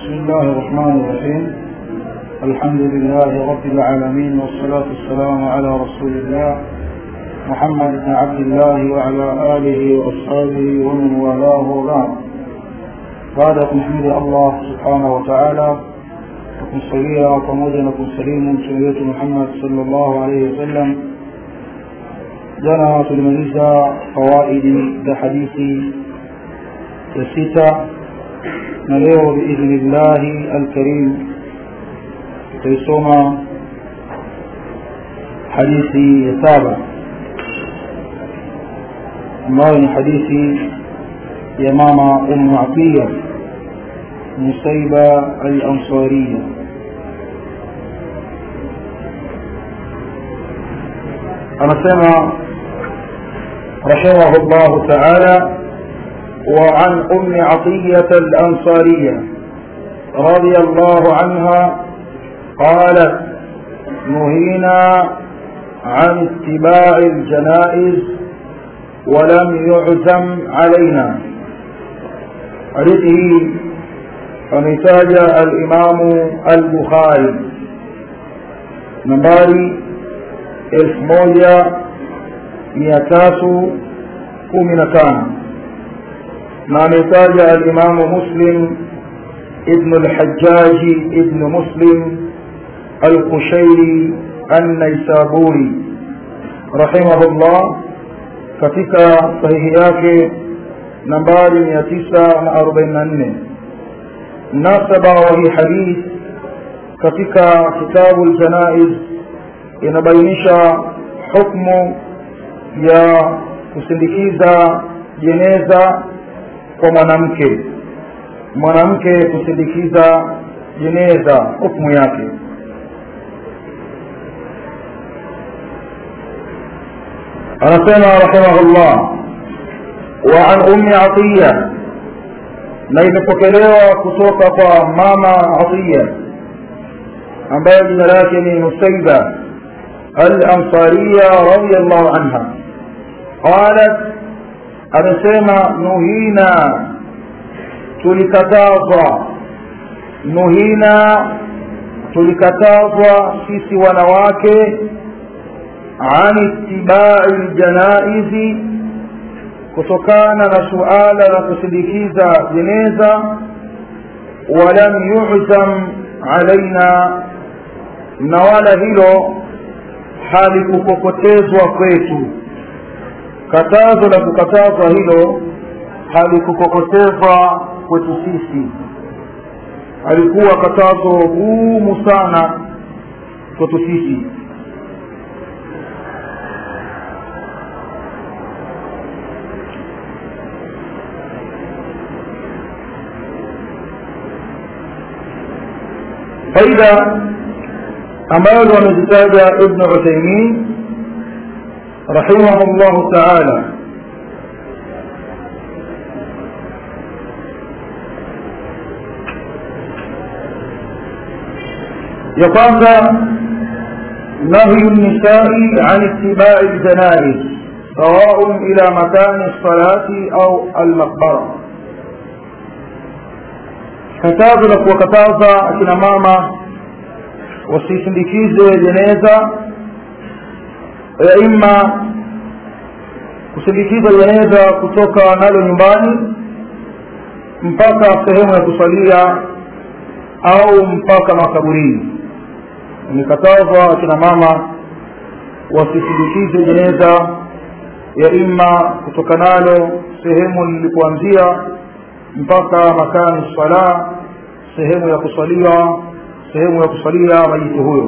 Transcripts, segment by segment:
بسم الله الرحمن الرحيم الحمد لله رب العالمين والصلاة والسلام على رسول الله محمد بن عبد الله وعلى آله وأصحابه ومن والاه وبعد بعد تحميد الله سبحانه وتعالى kumsalia pamoja na kumsalimu mtume wetu Muhammad sallallahu alaihi wasallam. Jana tulimaliza fawaidi za hadithi ya sita, na leo biidhnillahi alkarim tutaisoma hadithi ya saba ambayo ni hadithi ya mama Ummu Atiya نسيبة الأنصارية أنا سمع رحمه الله تعالى وعن أم عطية الأنصارية رضي الله عنها قالت نهينا عن اتباع الجنائز ولم يعزم علينا حديثه ameitaja alimamu al-bukhari nambari elfu moja mia tatu kumi na tano na ameitaja alimamu muslim ibn al-hajjaji ibn muslim al-kushairi an-naisaburi rahimahullah katika sahihi yake nambari mia tisa na arobaini na nne mnasaba wa hii hadith katika kitabu ljanaiz inabainisha hukmu ya kusindikiza jeneza kwa mwanamke mwanamke kusindikiza jeneza hukmu yake anasema rahimahullah wa an ummi atiya na imepokelewa kutoka kwa mama Atiya ambaye jina lake ni Nusaiba al-Ansariya radiyallahu anha qalat amesema nuhina tulikatazwa nuhina tulikatazwa sisi wanawake an ittibai ljanaizi kutokana na suala la kusindikiza jeneza walam yu'zam alaina na wala hilo halikukokotezwa kwetu katazo la kukatazwa hilo halikukokotezwa kwetu sisi alikuwa katazo gumu sana kwetu sisi faida ambazo wamezitaja ibn uthaimin rahimahullahu taala ya kwanza nahyu nisai an itibai ljanaiz سواء إلى مكان الصلاة أو المقبرة katazo la kuwakataza akina mama wasisindikize jeneza ya ima kusindikiza jeneza kutoka nalo nyumbani mpaka sehemu ya kusalia au mpaka makaburini imekatazwa akina mama wasisindikize jeneza ya ima kutoka nalo sehemu lilipoanzia mpaka makani sala sehemu ya kusalia sehemu ya kusalia maiti huyo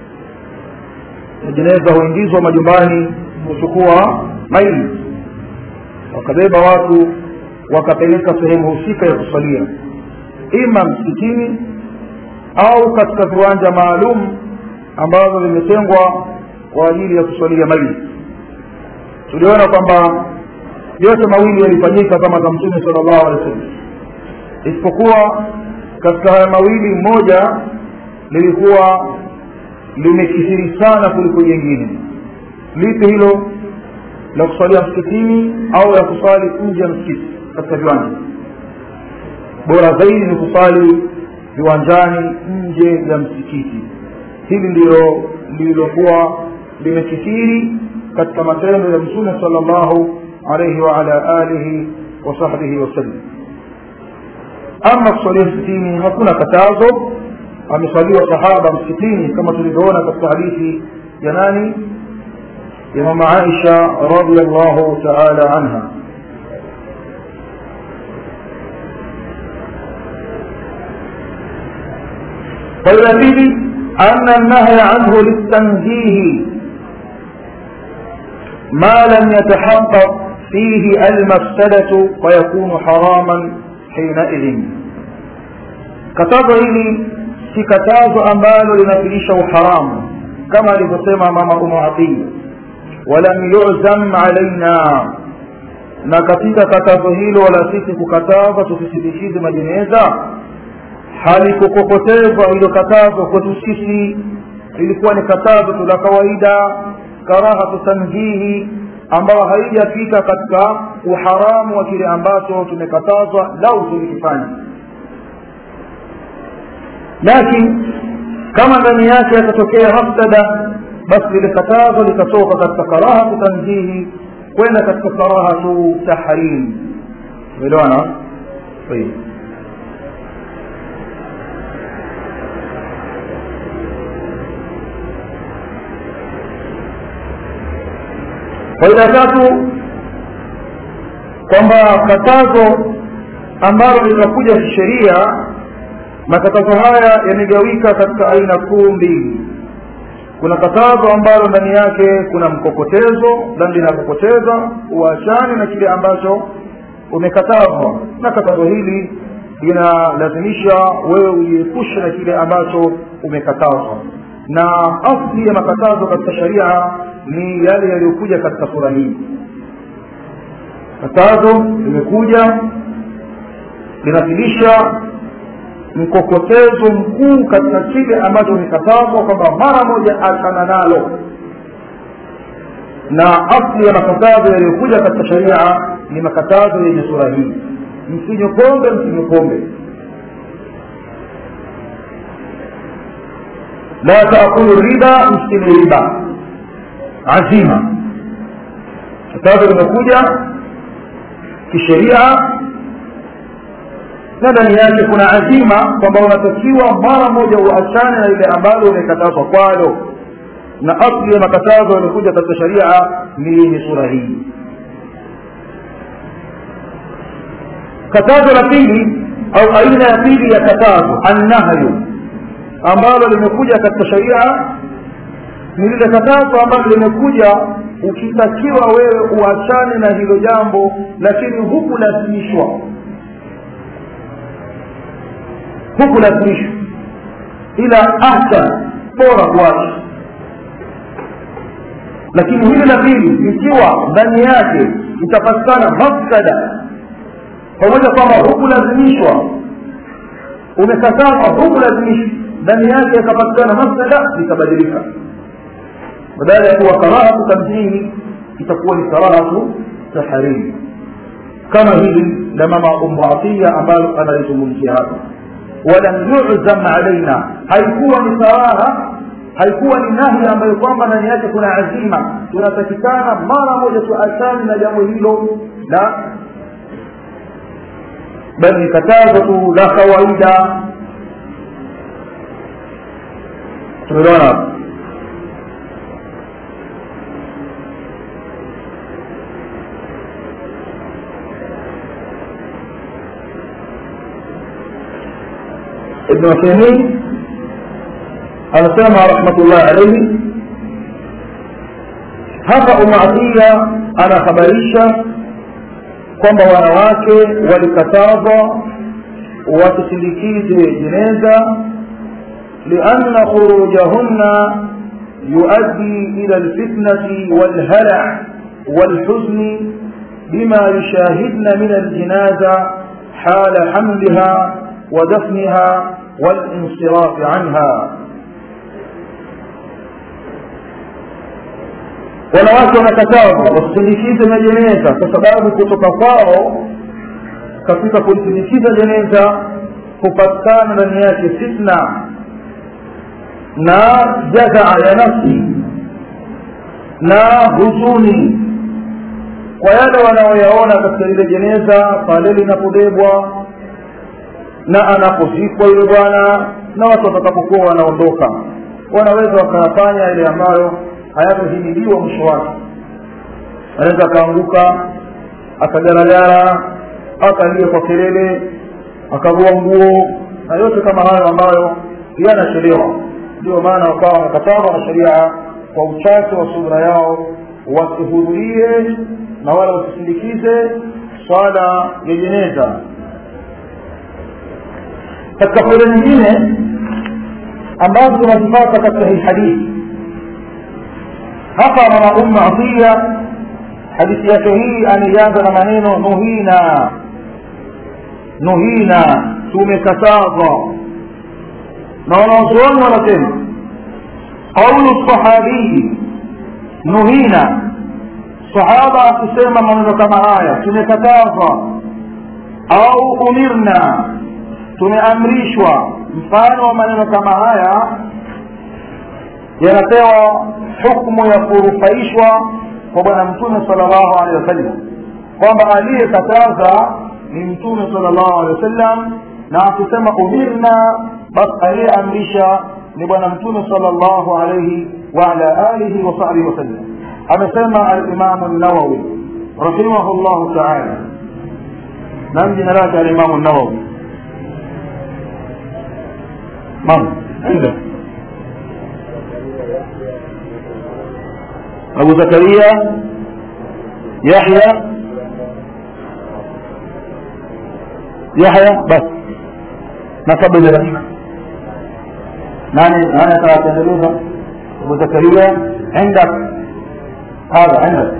jeneza huingizwa majumbani kuchukua maiti wakabeba watu wakapeleka sehemu husika ya kusalia ima msikitini au katika viwanja maalum ambavyo vimetengwa kwa ajili ya kusalia maiti tuliona kwamba yote mawili yalifanyika kama za mtume sallallahu alaihi wasallam isipokuwa katika haya mawili mmoja lilikuwa limekithiri sana kuliko jingine lipi hilo la kusalia msikitini au la kusali nje ya msikiti katika viwanja bora zaidi ni kusali viwanjani nje ya msikiti hili ndilo lililokuwa limekithiri katika matendo ya mtume sala llahu alaihi waala alihi wasahbihi wasallam ama kusalia msikitini hakuna katazo amesaliwa sahaba msikitini kama tulivyoona katika hadithi ya nani ya mama aisha radiallahu taala anha فإذا فيه أن النهي عنه للتنزيه ما لم يتحقق فيه المفسدة ويكون حراما حينئذ katazo hili si katazo ambalo linafilisha uharamu kama alivyosema mama umu atii walam yuzam alaina na katika katazo hilo wala sisi kukataza tusisindikize majeneza halikukokotezwa hilo katazo kwetu sisi ilikuwa ni katazo tu la kawaida karahatu tanzihi ambayo haijafika katika uharamu wa kile ambacho tumekatazwa lau tulikifanya lakini kama ndani yake yatatokea mafsada basi lile katazo litatoka katika karahatu tanzihi kwenda katika karahatu tahrim umeelewana طيب faida tatu kwamba katazo ambalo linakuja kisheria makatazo haya yamegawika katika aina kuu mbili kuna katazo ambalo ndani yake kuna mkokotezo dhambi linapokoteza uachane na kile ambacho umekatazwa na katazo hili linalazimisha wewe ujiepushe na kile ambacho umekatazwa na asli ya makatazo katika sharia ni yale yaliyokuja katika sura hii katazo limekuja linafilisha mkokotezo mkuu katika kile ambacho umekatazwa kwamba mara moja achana nalo na asli ya makatazo yaliyokuja katika sharia ni makatazo yenye sura hii msinywe pombe msinywe pombe la taakulu riba msile riba azima katazo limekuja kisheria na ndani yake kuna azima kwamba unatakiwa mara moja uachane na ile ambalo umekatazwa kwalo na asli ya makatazo yaliokuja katika sharia ni yenye sura hii katazo la pili au aina ya pili ya katazo annahyu ambalo limekuja katika sharia ni lile katazo ambalo limekuja ukitakiwa wewe uachane na hilo jambo lakini hukulazimishwa hukulazimishwa ila ahsan bora kuacha lakini hili la pili ikiwa ndani yake itapatikana mafsada pamoja kwamba hukulazimishwa umekatazwa hukulazimishwa ndani yake yakapatikana mafsada litabadilika badala ya kuwa karahatu tamthili itakuwa ni karahatu tahrim kama hili la mama umbatia ambalo analizungumzia hapa walam yuzam alaina haikuwa ni karaha haikuwa ni nahi ambayo kwamba ndani yake kuna azima tunatakikana mara moja tuachane na jambo hilo la bali katazo tu la kawaida tumeelewana hapo ابن عثيمين anasema rahmatullahi alaihi hapa umaadhia anahabarisha kwamba wanawake walikatazwa wasisindikize jeneza lianna khurujahunna yuaddi ila lfitnati walhala والحزن بما يشاهدن من الجنازة حال حملها ودفنها والانصراف عنها wanawake wanakatazwa wasisindikize majeneza kwa sababu kutoka kwao katika kulisindikiza jeneza hupatikana ndani yake fitna na jazaa ya nafsi na huzuni kwa yale wanaoyaona katika lile jeneza pale linapobebwa na anapozikwa yule bwana na watu watakapokuwa wanaondoka wanaweza wakayafanya yale ambayo hayatohimiliwa mwisho wake anaweza akaanguka akagaragara akalia kwa kelele akavua nguo na yote kama hayo ambayo yanachelewa ndio maana wakawa wanakatazwa na sheria kwa uchache wa subra yao wasihudhurie na wala wasisindikize swala ya jeneza katika faida nyingine ambazo tunazipata katika hii hadithi hapa mama umma atia hadithi yake hii ameianza na maneno nuhina nuhina tumekatazwa na wanawazuoni wanasema qaulu sahabii nuhina sahaba akisema maneno kama haya tumekatazwa au umirna tumeamrishwa mfano wa maneno kama haya yanapewa hukmu ya kurufaishwa kwa bwana mtume salllahu alehi wasallam kwamba aliyekataza ni mtume salllahu alehi wasallam na akisema umirna basi aliyeamrisha ni bwana mtume salllahu alaihi waala alihi wasahbihi wasallam amesema alimamu nawawi rahimahu llahu taala nam jina lake alimamu nawawi من عنده أبو زكريا يحيى يحيى بس نصب لك ناني أنا ثلاثة أبو زكريا عندك هذا عندك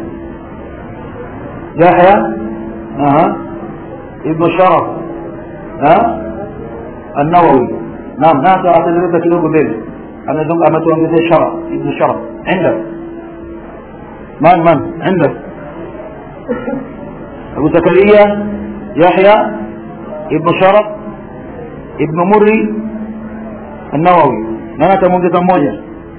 يحيى أها ابن شرف ها النووي نعم نعم أعتذر لك kidogo mbele amezunga ametuongezea shara ibn shara عندك من من عندك أبو زكريا يحيى ابن شرف ابن مري النووي nani atamuongeza mmoja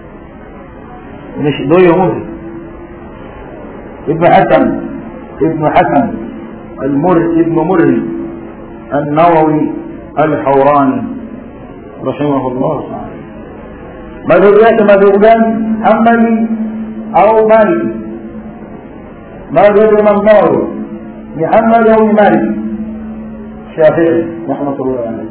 ndio hiyo murri ابن حسن ابن حسن المر ابن مري النووي الحوراني رحمه الله تعالى madhehebu yake madhehebu gani hambali au maliki madhehebu imam nawawi ni hambali au ni maliki shafii rahmatullahi alayhi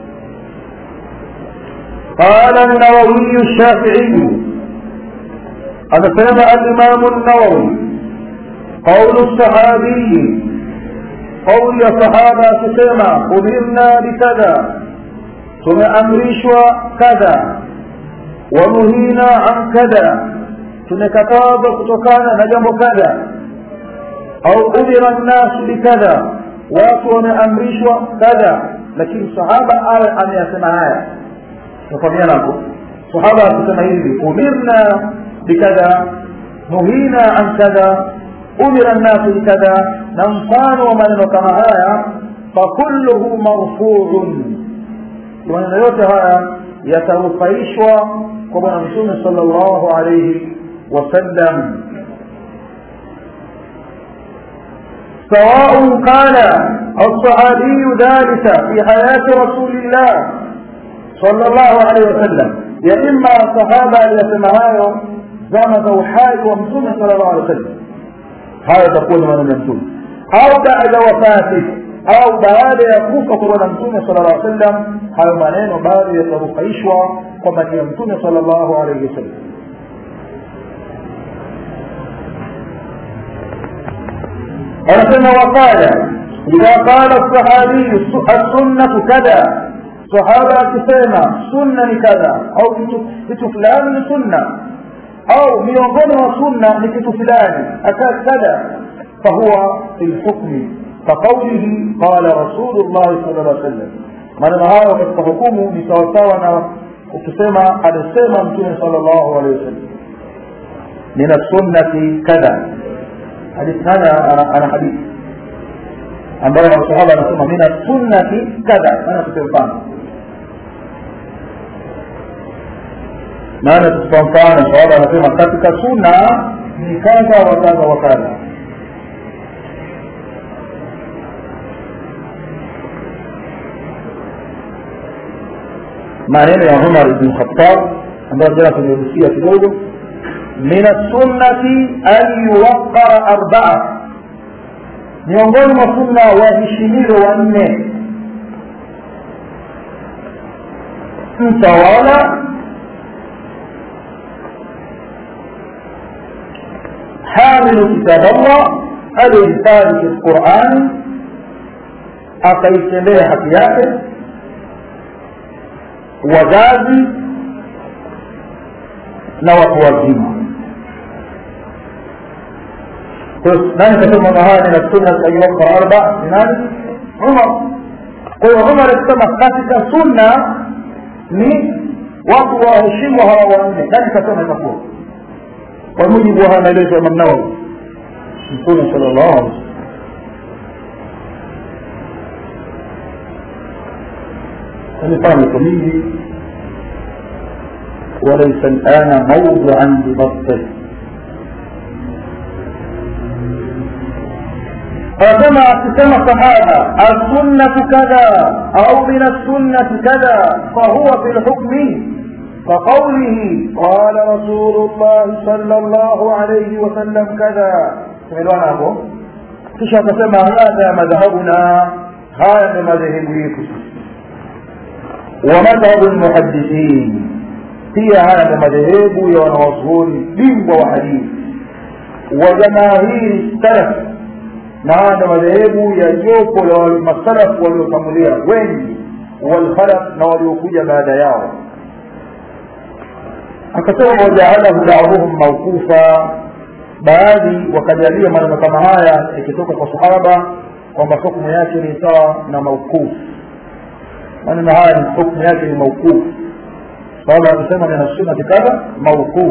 قال النووي الشافعي هذا سمع الإمام النووي قول الصحابي قول الصحابة تسمع أمرنا بكذا tumeamrishwa kadha wanuhina an kadha tumekatazwa kutokana na jambo kadha au umira nnasu bikadha watu wameamrishwa kadha lakini sahaba awe ameyasema haya tafahamiana hapo sahaba akisema hivi umirna bikadha nuhina an kadha umira nnasu bikadha na mfano wa maneno kama haya fakulluhu marfuun maneno yote haya yatarufaishwa kwa bwana mtume sala llahu alaihi wasallam سواء قال الصحابي ذلك في حياة رسول الله صلى الله عليه وسلم يا إما صحابة يسمعها زمن وحاج ومسلم صلى الله عليه وسلم هذا تقول من المسلم أو بعد وفاته au baada ya kufa kwa bwana mtume sala llah sallam hayo maneno bado yatarufaishwa kwamba ni ya mtume sala llahu alaihi wasallam anasema waqala idha qala sahabiyu assunnatu kadha sahaba akisema sunna ni kadha au kitu fulani ni sunna au miongoni mwa sunna ni kitu fulani akaa kadha fahuwa fi lhukmi كقوله قال رسول الله صلى الله عليه وسلم maneno hayo katika hukumu ni sawasawa na ukisema alisema mtume sala llahu alehi wasallam min assunnati kadha hadithi haya ana hadithi ambayo masahaba anasema mina sunnati kadha maana tupe mfano maana tutupa mfano sahaba anasema katika sunna ni kadha wa kadha wa kadha maneno ya umar ibn khattab ambayo jana tumegusia kidogo min assunnati an yuwaqara arbaa miongoni mwa sunna waheshimiwe wanne mtawala حامل كتاب الله alihifadhi في القرآن akaitendea haki yake wazazi na watu wazima nani kasema mahali na sunna ayuwaka arba ni nani umar kwa hiyo umar akisema katika sunna ni watu waheshimu hawa wanne nani kasema itakuwa kwa mujibu wa haya maelezo ya Imam Nawawi Mtume sallallahu alaihi wasallam mifano iko mingi وليس الآن موضعا لبسطه فكما كما صحابة السنة كذا أو من السنة كذا فهو في الحكم كقوله قال رسول الله صلى الله عليه وسلم كذا سمعنا hapo kisha akasema hadha madhhabuna haya ni madhehebu yetu wa madhhabu almuhaddithin pia haya ni madhehebu ya wanawazuoni bingwa wa hadithi wa jamaahiri salaf na haya ni madhehebu ya jopo la masalafu waliotangulia wengi walkhalaf na waliokuja baada yao akasema wajaalahu baadhuhum mawqufa baadhi wakajalia maneno kama haya ikitoka kwa sahaba kwamba hukmu yake ni sawa na mauquf maneno haya ni hukmu yake ni mauquf sahaba akisema min sunnati kadha mauquf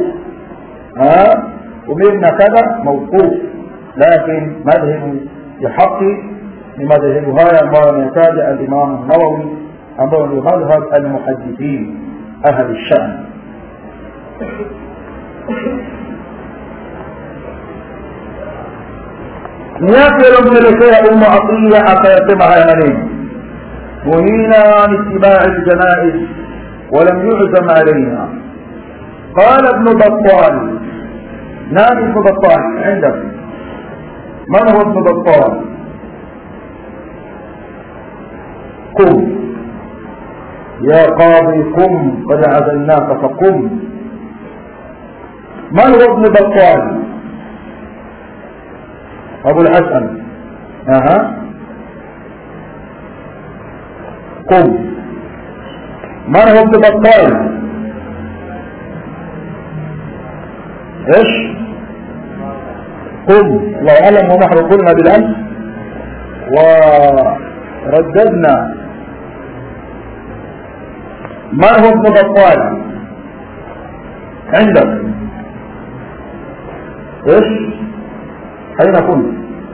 umirna kadha mauquf lakin madhhabu ya haqi ni madhehebu haya ambayo ameyataja alimamu nawawi ambayo ndio madhhab almuhadithin ahli shan ni yapi yaliyomwelekea umma atiya akayasema haya maneno nuhina an itibai ljanaiz ولم يعزم علينا قال ابن بطال نام ابن بطال عندك من هو ابن بطال قم يا قاضي قم قد عزلناك فقم من هو ابن بطال أبو الحسن أها قم من هو ابن بطال ايش قم الله اعلم ونحن قلنا بالامس ورددنا من هو ابن بطال عندك ايش اين كنت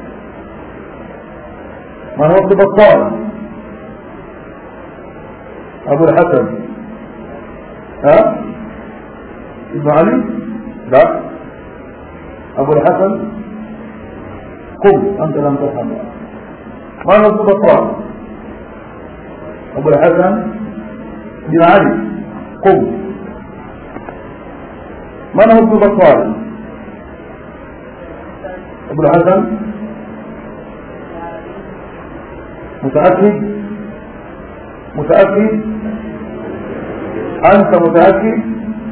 من هو ابن بطال ابو الحسن ها ابن علي لا ابو الحسن قم انت لم تفهم ما هو ابن بطال ابو الحسن بن علي قم من هو ابن بطال ابو الحسن متأكد متأكد أنت متأكد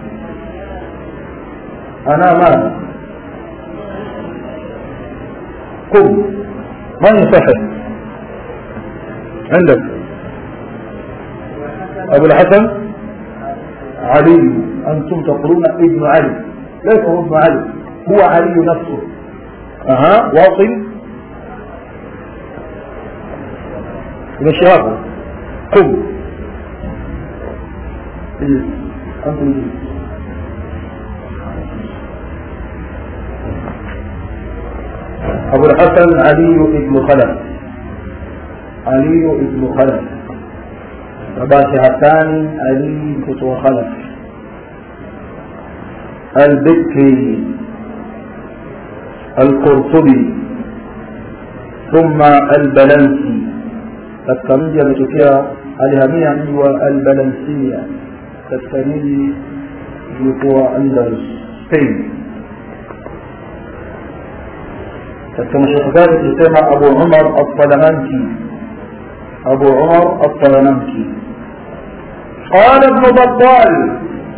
أنا ما قم من يصحح عندك أبو الحسن علي أنتم تقولون ابن علي ليس هو ابن علي هو علي نفسه أها واصل إلى شهابه قم اجلس أنت اجلس أبو الحسن علي بن خلف aliyu ibnu khalaf babake hasani ali mtoto wa khalaf albikri alqurtubi thumma albalansi katika mji ametokea alihamia mji wa albalansia katika miji ilikuwa andalus spain katika mashaikh zake tukisema abu umar alsalamanki abu umar alsalamanki قال ابن بطال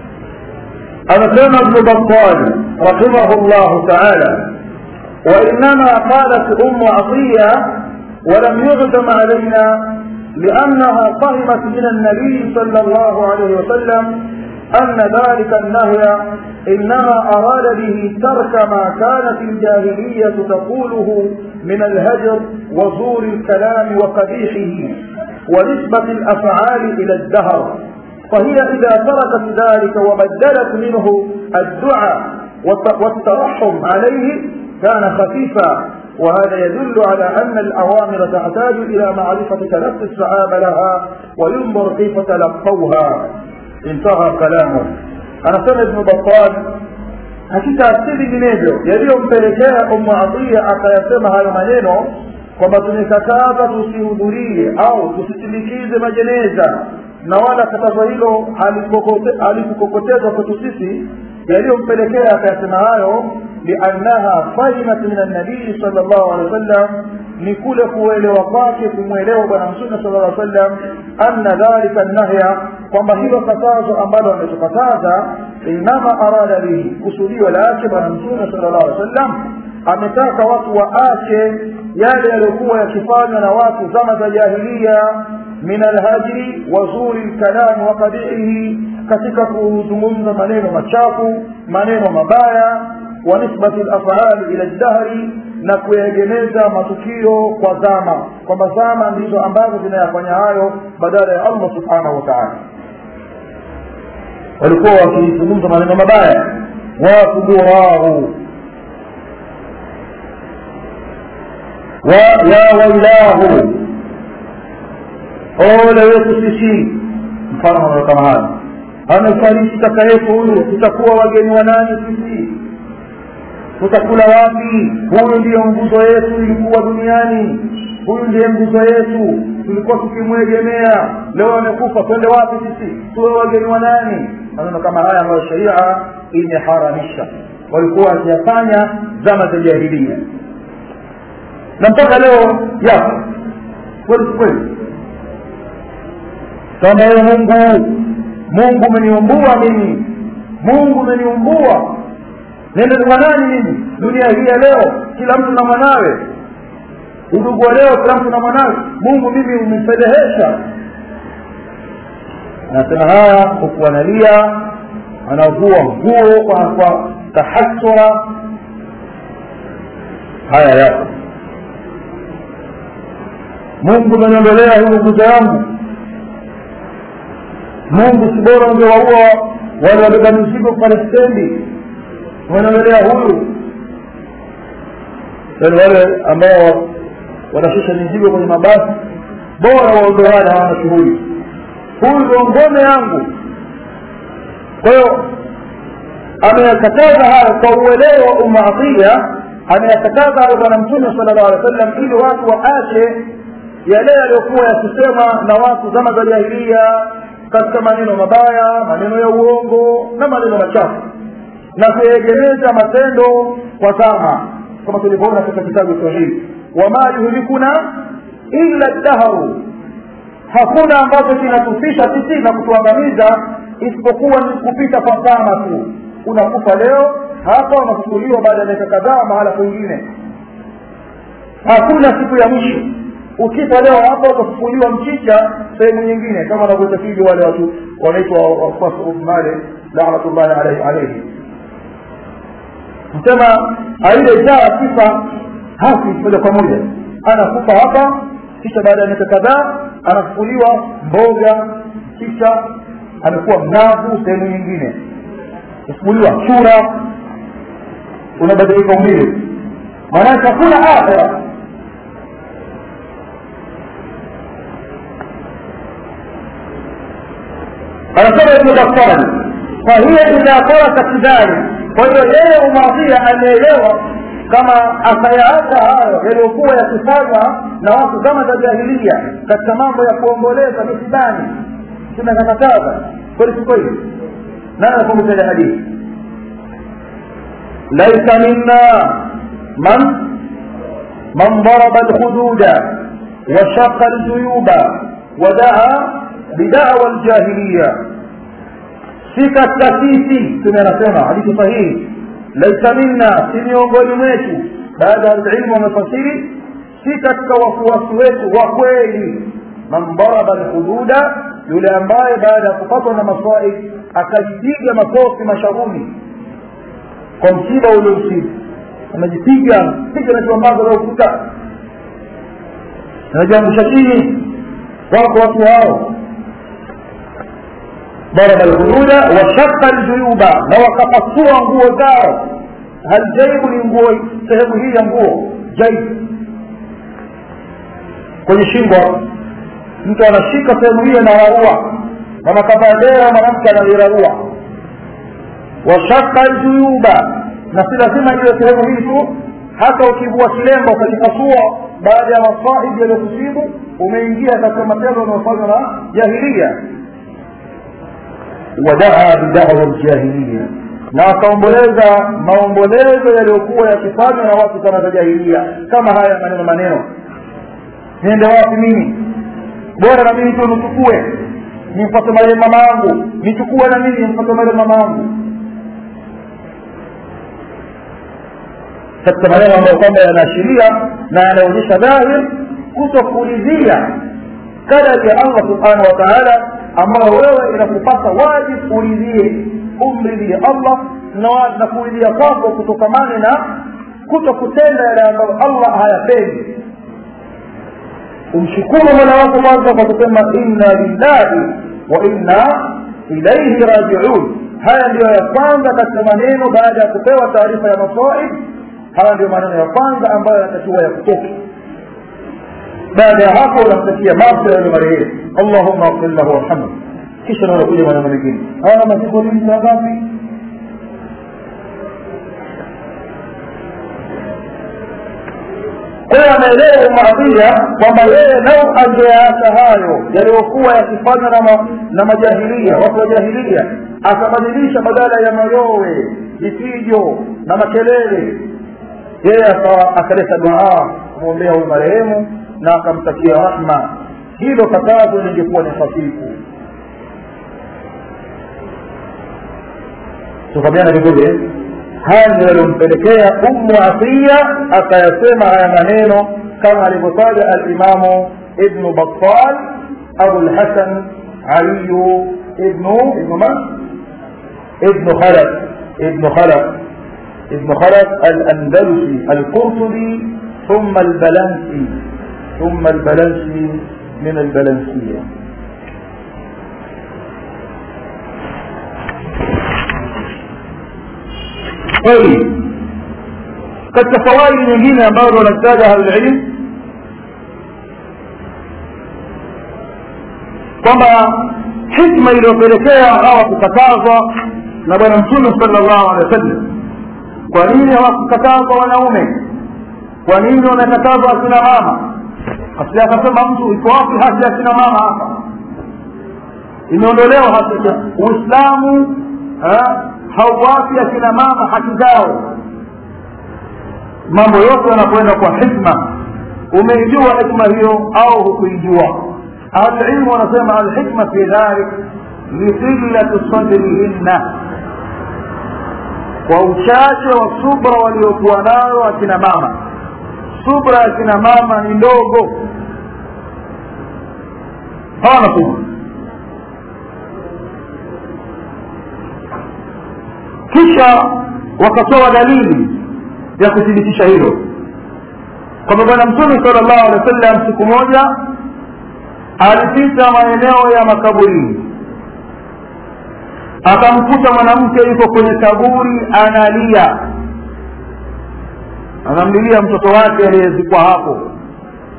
أنا كان ابن بطال رحمه الله تعالى وإنما قالت أم عطية ولم يعزم علينا لأنها فهمت من النبي صلى الله عليه وسلم أن ذلك النهي إنما أراد به ترك ما كانت الجاهلية تقوله من الهجر وزور الكلام وقبيحه ونسبة الأفعال إلى الدهر فهي إذا تركت ذلك وبدلت منه الدعاء والترحم عليه كان خفيفا وهذا يدل على أن الأوامر تحتاج إلى معرفة تلقي الصحابة لها وينظر كيف تلقوها انتهى كلامه أنا سمع ابن بطال hakika si vinginevyo yaliyompelekea umu atia akayasema hayo maneno kwamba tumekataza tusihudhurie au tusisindikize majeneza na wala katazo hilo halikukokotezwa kwetu sisi yaliyompelekea akayasema hayo liannaha fahimat min annabii sal llahu alehi wa sallam ni kule kuelewa kwake kumwelewa bwana mtume sala llaw sallam anna dhalika nahya kwamba hilo katazo ambalo ametukataza inama arada bihi kusudio lake bwana mtume sala llahu alehi wa sallam ametaka watu waache yale yaliyokuwa yakifanywa na watu zama za jahilia min alhajri wa zuri lkalami wa qabihihi katika kuzungumza maneno machafu maneno mabaya wa nisbati lafali ila ldahri na kuyaegemeza matukio kwa zama kwamba zama ndizo ambazo zinayafanya hayo badala ya allah subhanahu wa taala walikuwa wakizungumza maneno mabaya wakuburahu wa ya wailahu ole wetu sisi mfano maneno kama haya amefariki kaka yetu huyu tutakuwa wageni wa nani sisi tutakula wapi huyu ndiyo nguzo yetu ilikuwa duniani huyu ndiye nguzo yetu tulikuwa tukimwegemea leo amekufa twende wapi sisi tuwe wageni wa nani maneno kama haya ambayo sheria imeharamisha walikuwa wakiyafanya zama za jahilia na mpaka leo yapo kweli kweli kama ye mungu mungu umeniumbua mimi mungu umeniumbua nende kwa nani mimi dunia hii ya leo kila mtu na mwanawe udugu wa leo kila mtu na mwanawe mungu mimi umefedhehesha anasema haya huku analia anavua nguo kwa, kwa tahasura haya yapo mungu umeniondolea huyu nguzo yangu mungu si bora ungewaua wale wabeba mizigo pale stendi wanaongelea huyu yani wale ambao wanashusha mizigo kwenye mabasi bora waondoane hawana shughuli huyu ndio ngome yangu kwa hiyo ameyakataza haya kwa uelewa wa umaatia ameyakataza hayo bwana mtume sala llahu alehi wa sallam ili watu waache yale yaliyokuwa yakisema na watu zama za jahilia katika maneno mabaya maneno ya uongo na maneno machafu na kuegemeza matendo kwa zama kama tulivyoona katika kitabu sahihi wama yuhlikuna illa dahru hakuna ambacho kinatufisha sisi na kutuangamiza isipokuwa ni kupita kwa zama tu unakufa leo hapa unafufuliwa baada ya miaka kadhaa mahala kwingine hakuna siku ya mwisho ukifa leo hapa utafufuliwa mchicha sehemu nyingine kama wanavyotakidi wale watu wanaitwa wafuasi male lanatullahi alaihi alaihi msema aliyejaa sifa hafi moja kwa moja anakufa hapa kisha baada ya miaka kadhaa anafufuliwa mboga kisha amekuwa mnavu sehemu nyingine kufufuliwa chura unabadilika umbile maanake hakuna akhira anasema ibnu battali fahiya idha tarakat dhalik kwa hiyo yeye umadhia ameelewa kama akayaacha hayo yaliyokuwa yakifanywa na watu zama za jahilia katika mambo ya kuomboleza misibani tunakakataza kweli si kweli nani anakumbuka ile hadithi laisa minna man man daraba alhududa washaqa aljuyuba wadaa bidawa aljahiliya si katika sisi tume anasema hadithi sahihi laisa minna si miongoni mwetu baada ya ilmu wamefasiri si katika wafuasi wetu wa kweli man daraba alhududa yule ambaye baada ya kupatwa na masaib akajipiga makofi mashavuni kwa msiba uliomsibu anajipiga piga na kiwambazo la ukuta anajiangusha chini wako watu hao ضرب الخدود وشق الجيوب na wakapasua nguo zao haljaibu ni nguo sehemu hii ya nguo jaibu kwenye shingo mtu anashika sehemu hiyo anararua kama kavadera mwanamke analirarua washaka aljuyuba na si lazima iwe sehemu hii tu hata ukivua kilemba ukajipasua baada ya masaibu yaliyokusibu umeingia katika matendo unaofanywa na jahilia wadaa bidawa ljahiliya na wakaomboleza maombolezo yaliyokuwa yakifanywa na watu sana za jahilia kama haya maneno maneno niende wapi mimi bora na mimi tu nichukue nimfate marehemu mama yangu nichukue na mimi nimfate marehemu mama yangu katika maneno ambayo kwamba yanaashiria na yanaonyesha dhahir kutokuridhia kadari ya allah subhanahu wa taala ambayo wewe inakupasa wajibu uridhie umridhie allah na, na kuridhia kwako kutokamane na kuto kutenda yale ambayo allah hayapendi umshukuru mola wako kwanza kwa kusema inna lillahi wa inna ilaihi rajiun haya ndiyo ya kwanza katika maneno baada ya kupewa taarifa ya masaib haya ndiyo maneno ya kwanza ambayo yanatakiwa ya kutoka baada ya hapo unamtakia maghfira yule marehemu allahumma afir lahu warhamhu kisha na unakuja maneno mengine haya maziko lini saa ngapi kwa hiyo anaelewa umaadhia kwamba yeye lau angeacha hayo yaliyokuwa yakifanywa na, ma, na majahilia watu wa jahilia akabadilisha badala ya mayowe vipijo na makelele yeye akaleta duaa kumwombea huyu marehemu na akamtakia rahma hilo katazo lingekuwa ni hafifu tukamiana vizuri haya ndio yaliyompelekea ummu atia akayasema haya maneno kama alivyotaja alimamu ibnu battal abu lhasan aliyu ibnu ibnu man ibnu khalaf ibnu khalaf ibnu khalaf alandalusi alqurtubi ثم البلنسي ثم البلنسي من البلنسية طيب katika fawaidi nyingine ambazo wanataja ahlulilm kwamba hikma iliyopelekea hawa kukatazwa na bwana mtume sala llahu alehi wa sallam kwa nini hawakukatazwa wanaume kwa nini wamekatazwa akina mama asili akasema mtu iko wapi haki ya akina mama hapa imeondolewa haki ya uislamu hauwapi akina mama haki zao mambo yote yanakwenda kwa hikma umeijua hikma hiyo au hukuijua ahlulilmu wanasema alhikma fi dhalik liqillati sadrihinna kwa uchache wa subra waliokuwa nayo akina mama subra ya kina mama ni ndogo hawana subra kisha wakatoa dalili ya kuthibitisha hilo kwamba bwana mtume sala llahu alehi wa sallam siku moja alipita maeneo ya makaburini akamkuta mwanamke yuko kwenye kaburi analia anamlilia mtoto wake aliyezikwa hapo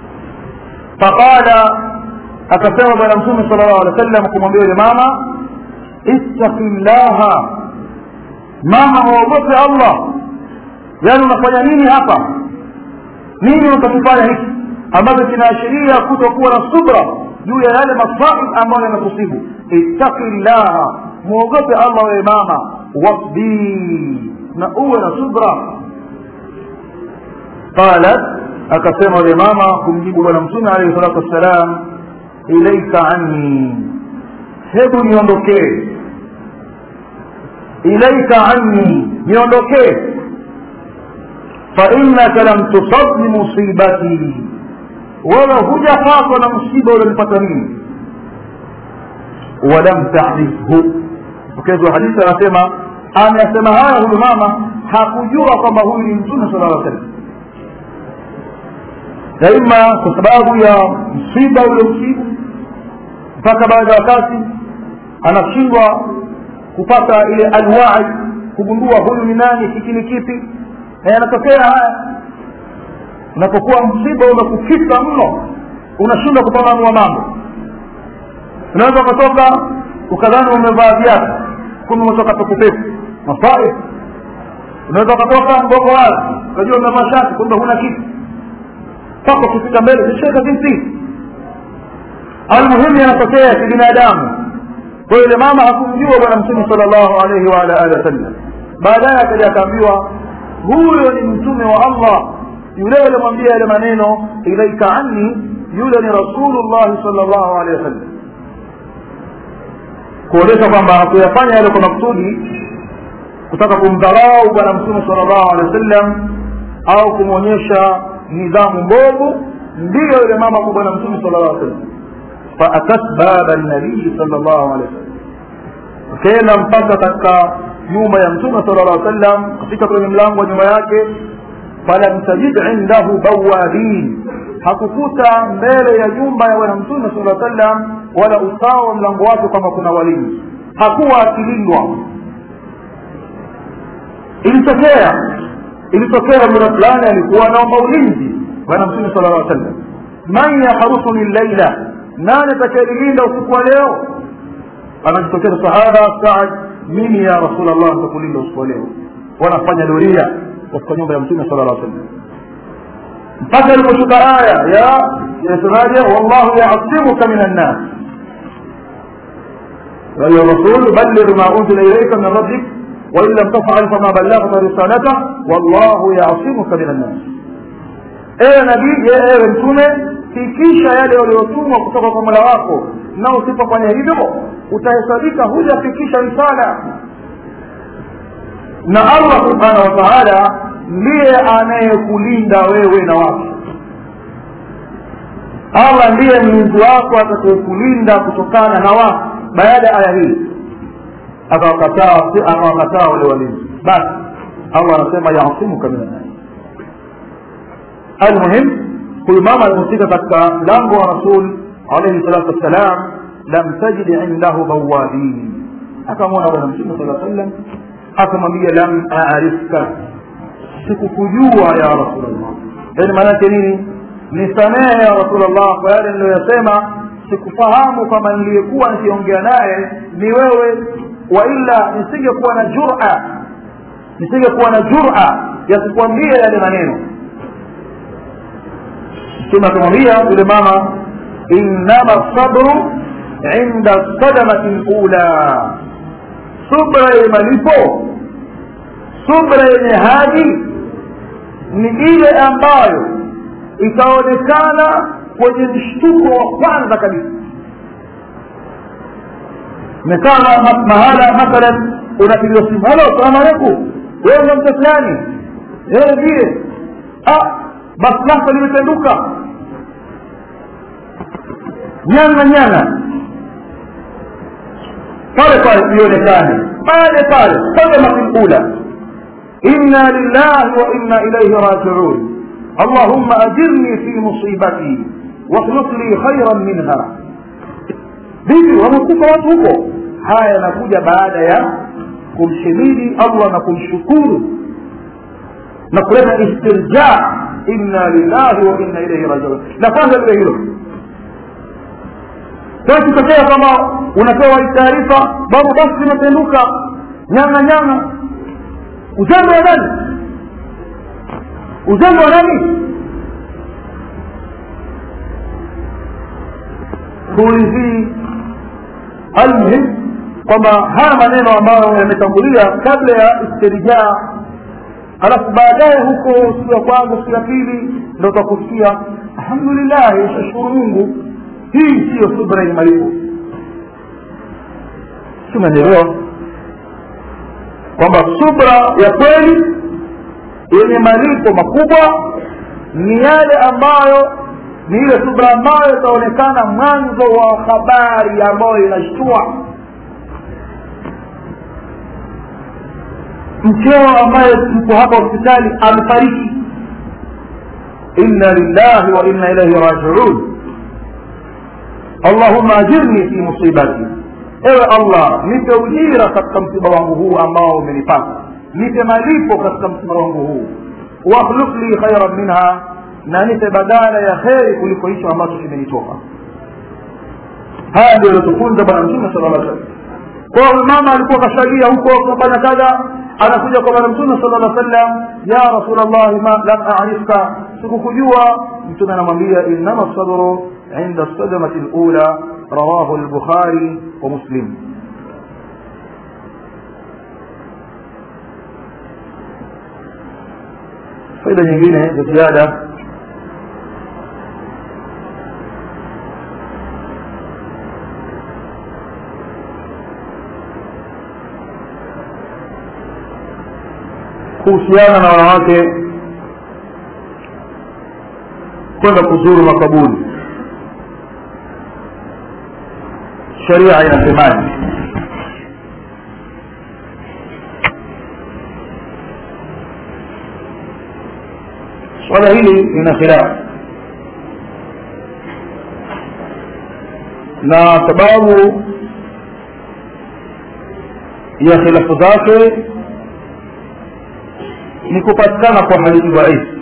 faqala akasema bwana mtume sala llahu alehi wa sallam kumwambia yule mama ittaqi llaha mama waogope allah yaani unafanya nini hapa nini utakifanya hiki ambacho kinaashiria kutokuwa na subra juu ya yale masaib ambayo yanakusibu ittaqi llaha muogope allah wewe mama wasbiri na uwe na subra qalat akasema yule mama kumjibu bwana mtume alayhi salatu wassalam ilaika anni hebu niondokee ilaika anni niondokee fainaka lam tusab bimusibati wewe hujapatwa na msiba ulionipata mimi walam tarifhu mkezi wa hadithi anasema amesema haya huyu mama hakujua kwamba huyu ni mtume sala llah salam daima kwa sababu ya msiba uliomsibu mpaka baada ya wakati anashindwa kupata ile alwai kugundua huyu ni nani hiki ni kipi na yanatokea haya unapokuwa msiba umekufika mno unashindwa kupambanua mambo unaweza ukatoka ukadhani umevaa viatu kumbe umetoka pekupeku masaib unaweza ukatoka mgongo wazi ukajua umevaa shati kumbe huna kitu mpaka ukifika mbele zisheka vipi almuhimu yanatokea kibinadamu kwa yule mama hakumjua bwana mtume sala llahu alaihi waala alihi wasallam baadaye akaja akaambiwa huyo ni mtume wa allah yule alimwambia yale maneno ilaika anni yule ni rasulullahi sal llahu alehi wasallam kuonyesha kwamba hakuyafanya yale kwa maksudi kutaka kumdharau bwana mtume sal llahu alehi wasallam au kumwonyesha nidhamu mbovu ndiyo yule mama kwa bwana mtume sal llah sallam faatat baba nabii sal llahu alehi wasallam akaenda mpaka katika nyumba ya mtume sala llah sallam kufika kwenye mlango wa nyumba yake falam tajid indahu bawabin hakukuta mbele ya nyumba ya bwana mtume sala sallam wala usawa wa mlango wake kwamba kuna walinzi hakuwa akilindwa ilitokea ilitokea muda fulani alikuwa naomba ulinzi bwana mtume sala llah sallam man yahrusuni llaila nani atakayelinda usiku wa leo anajitokeza sahaba saad mimi ya rasulllah nitakulinda usiku wa leo wanafanya doria katika nyumba ya mtume sala llah sallam mpaka iliposhuka aya ya inasemaje wallahu yasimuka min annas يا أيها الرسول بلغ ما أنزل إليك من ربك وإن لم تفعل فما بلغت رسالته والله يعصمك من الناس ewe nabii ewe mtume fikisha yale waliotumwa kutoka kwa mola wako na usipofanya hivyo utahesabika hujafikisha risala na allah subhanahu wa taala ndiye anayekulinda wewe na watu allah ndiye mlinzi wako atakayekulinda kutokana na watu baada ya aya hii akawakataa akawakataa wale walinzi basi allah anasema yasimuka min annasi almuhim huyu mama alipofika katika mlango wa rasul alaihi salatu wassalam lam tajid indahu bawabin akamwona bwana mtume saa sallam akamwambia lam arifka sikukujua ya rasulllah yani maanake nini nisamehe ya rasulllah kwa yale niliyoyasema sikufahamu kama niliyekuwa nikiongea naye ni wewe waila nisingekuwa na jura nisingekuwa na jura ya kukwambia yale maneno mtume akamwambia yule mama innama sabru inda sadamati lula subra yenye malipo subra yenye hadi ni ile ambayo itaonekana kwenye mshtuko wa kwanza kabisa mekaa mahala mathalan unapigiwa simu halo salamu alaikum wewe ndo mtu fulani wewe ndiye basi lako limependuka nyana nyana pale pale ionekane pale pale sadamati lula inna lillahi wa inna ilaihi rajiun اللهم أجرني في مصيبتي واخلق لي خيرا منها vipi wamekufa watu huko haya yanakuja baada ya kumshimidi allah na kumshukuru na kuleta istirja inna lillahi wa inna ilaihi rajiun la kwanza lile hilo sasa kitokea kama unapewa hii taarifa babu basi limependuka nyanga nyanga uzembe wa nani uzembe wa nani kuulizii almuhim kwamba haya maneno ambayo yametangulia kabla ya istirjaa halafu baadaye huko siku ya kwanza siku ya pili ndo utakusikia alhamdulillahi shashukuru mungu hii siyo subra yenye malipo simenelewa kwamba subra ya kweli yenye malipo makubwa ni yale ambayo ni ile subra ambayo itaonekana mwanzo wa habari ambayo inashtua mkeo ambaye mko hapa hospitali amefariki inna lillahi wa inna ilaihi rajiun allahumma ajirni fi musibati ewe allah nipe ujira katika msiba wangu huu ambao umenipata nipe malipo katika msiba wangu huu wakhluk li khairan minha na nipe badala ya kheri kuliko hicho ambacho kimenitoka haya ndio aliotufunza bwana mtume sala llah salam kwa mama alikuwa kashalia huko kafanya kadha anakuja kwa bwana mtume sala llah sallam ya rasulllahi ma lam arifka sikukujua mtume anamwambia innama sabru inda sadamati lula rawahu lbukhari wa muslim faida nyingine za ziada kuhusiana na wanawake kwenda kuzuru makaburi sharia inasemaje swala hili lina khilafu na sababu ya khilafu zake ni kupatikana kwa hadithi dhaifu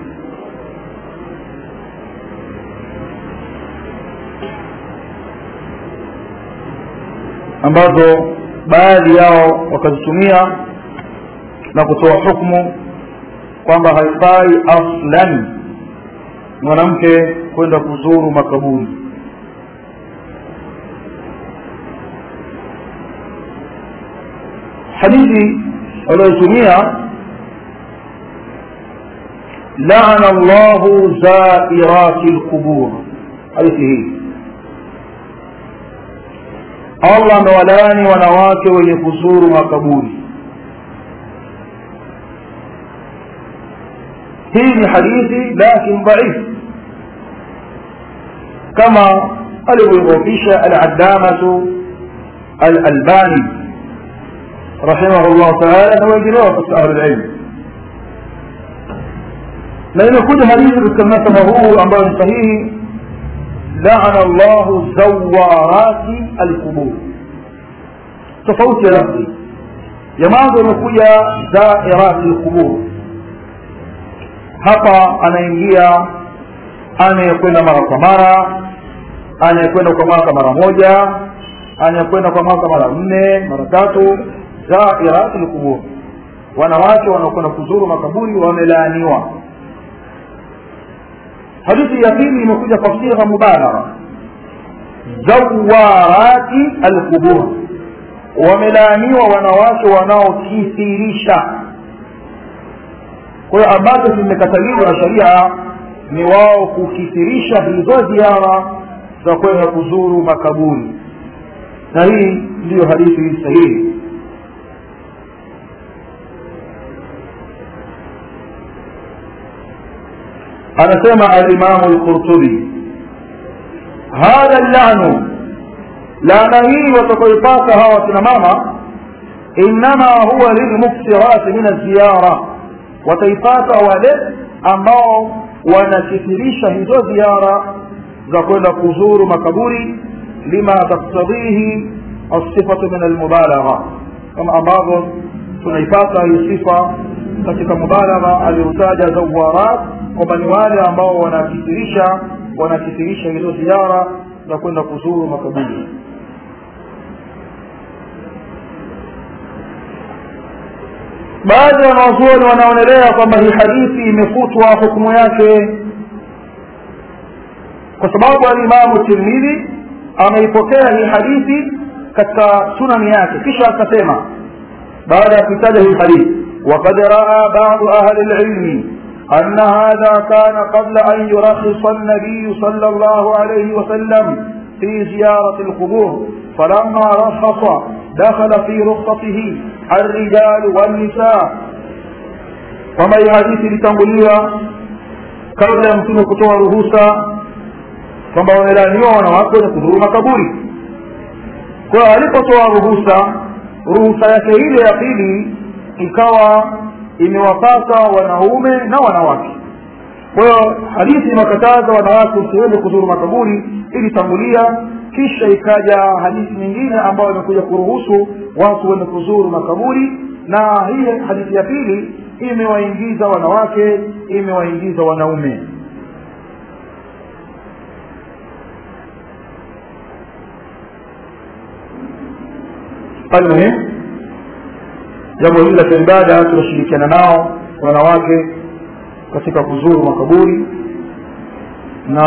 ambazo baadhi yao wakazitumia na kutoa hukmu kwamba haifai aslan mwanamke kwenda kuzuru makaburi hadithi walioitumia لعن الله زائرات القبور hadithi hii allah amewalaani wanawake wenye kuzuru makaburi hii ni hadithi lakin dhaif kama alivyoidhofisha aladamatu alalbani rahimahu llahu taala na wengineo katika ahlulilmu na imekuja hadithi katika mnasaba huu ambayo ni sahihi laana llahu zawarati alqubur tofauti ya lafzi ya mwanzo imekuja zairati lqubur hapa anaingia anayekwenda mara kwa mara anayekwenda kwa mwaka mara moja anayekwenda kwa mwaka mara nne mara tatu zairati lqubur wanawake wanaokwenda kuzuru makaburi wamelaaniwa hadithi ya pili imekuja kwa sigha mubalagha zawarati alqubur wamelaaniwa wanawake wanaokithirisha kwa hiyo ambazo zimekataliwa na sharia ni wao kukithirisha hizo ziara za kwenda kuzuru makaburi na hii ndiyo hadithi sahihi anasema alimamu lqurtubi hadha llanu laana hii watakaoipata hawa wakina mama innama huwa lilmuksirati min alziyara wataipata wale ambao wanakithirisha hizo ziara za kwenda kuzuru makaburi lima taktadhihi alsifatu min almubalagha kama ambavyo tunaipata hii sifa katika mubalagha aliyotaja zawarat kwamba ni wale ambao wanakithirisha wanakithirisha hizo ziara za kwenda kuzuru makaburi baadhi ya wanawazuoni wanaonelea kwamba hii hadithi imefutwa hukumu yake kwa sababu alimamu tirmidhi ameipokea hii hadithi katika sunani yake kisha akasema baada ya kuitaja hii hadithi وقد راى بعض اهل العلم ان هذا كان قبل ان يرخص النبي صلى الله عليه وسلم في زياره القبور فلما رخص دخل في رخصته الرجال والنساء وما hadithi ilitangulia kabla ya mtume kutoa ruhusa kwamba wamelaniwa wanawake wenye kudhuru makaburi kwa alipotoa ruhusa ruhusa yake ile ya pili ikawa imewapata wanaume na wanawake kwa hiyo hadithi inakataza wanawake usiweze kuzuru makaburi ilitangulia kisha ikaja hadithi nyingine ambayo imekuja kuruhusu watu wenye kuzuru makaburi na hii hadithi ya pili imewaingiza wanawake imewaingiza wanaume almuhim jambo hili la kiibada tunashirikiana nao wanawake katika kuzuru makaburi na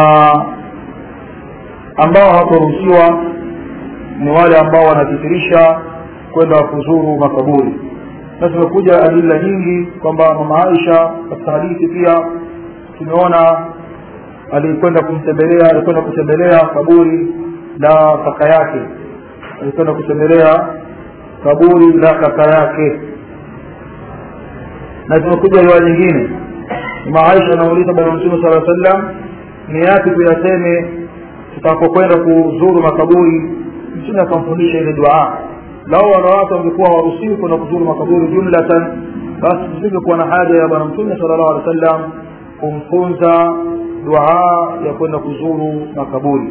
ambao hawataruhusiwa ni wale ambao wanakithirisha kwenda kuzuru makaburi na tumekuja adila nyingi kwamba mama aisha katika hadithi pia tumeona alikwenda kumtembelea alikwenda kutembelea kaburi la kaka yake alikwenda kutembelea kaburi la kaka yake na tumekuja riwaya nyingine mama aisha anauliza bwana mtume sala sallam ni yapi tuyaseme tutakapokwenda kuzuru makaburi mtume akamfundisha ile duaa lao wanawake wangekuwa waruhusiwi kwenda kuzuru makaburi jumlatan basi tusingekuwa na haja ya bwana mtume sala llahu alehi wa sallam kumfunza duaa ya kwenda kuzuru makaburi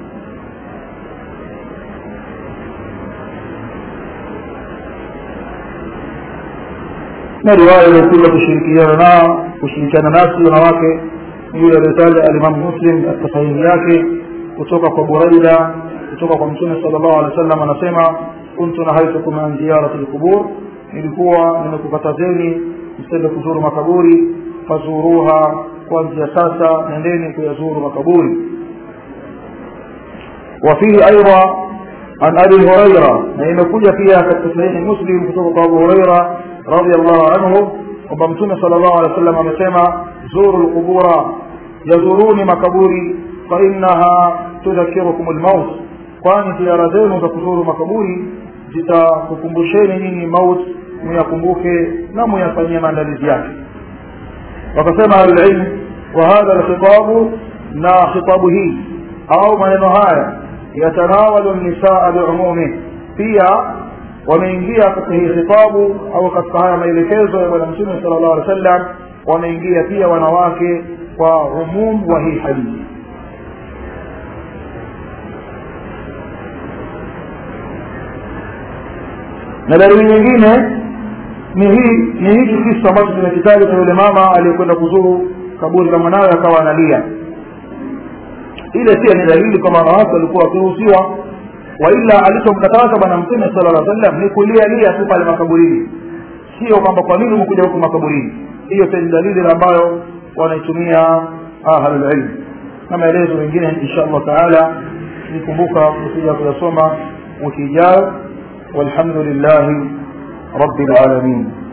na riwaya iliyokuja kushirikiana nao kushirikiana nasi wanawake yule aliyotaja alimamu muslim katika sahihi yake kutoka kwa buraida kutoka kwa mtume sala llahu alehi wa sallam anasema kuntu nahaitukum an ziyarati lqubur nilikuwa nimekukatazeni msende kuzuru makaburi fazuruha kuanzia sasa nendeni kuyazuru makaburi وفيه أيضا عن أبي هريرة يعني كل فيها كالتصحيح مسلم كتب أبو هريرة رضي الله عنه وبمتون صلى الله عليه وسلم amesema زوروا القبور يزوروني makaburi فإنها تذكركم الموت kwani ziara zenu za kuzuru makaburi zitakukumbusheni nyinyi maut muyakumbuke na muyafanyie maandalizi yake wakasema ahlulilm wa hadha lkhitabu na khitabu hii au maneno haya yatanawalu nisaa biumumi pia wameingia katika hii khitabu au katika haya maelekezo ya bwana mtume sala llahu alih wa sallam wameingia pia wanawake kwa umum wa hii hadithi na dalili nyingine ni hii ni hiki kisa ambacho kimekitaja cha yule mama aliyekwenda kuzuru kaburi la mwanawe akawa analia ile pia ni dalili kwamba wanawake walikuwa wakiruhusiwa waila alichomkataza bwana mtume sala llah sallam ni kulialia tu pale makaburini sio kwamba kwa nini umekuja huku makaburini hiyo pia ni dalili ambayo wanaitumia ahlulilm na maelezo mengine insha allah taala nikumbuka kuja kuyasoma wiki ijayo والحمد لله رب العالمين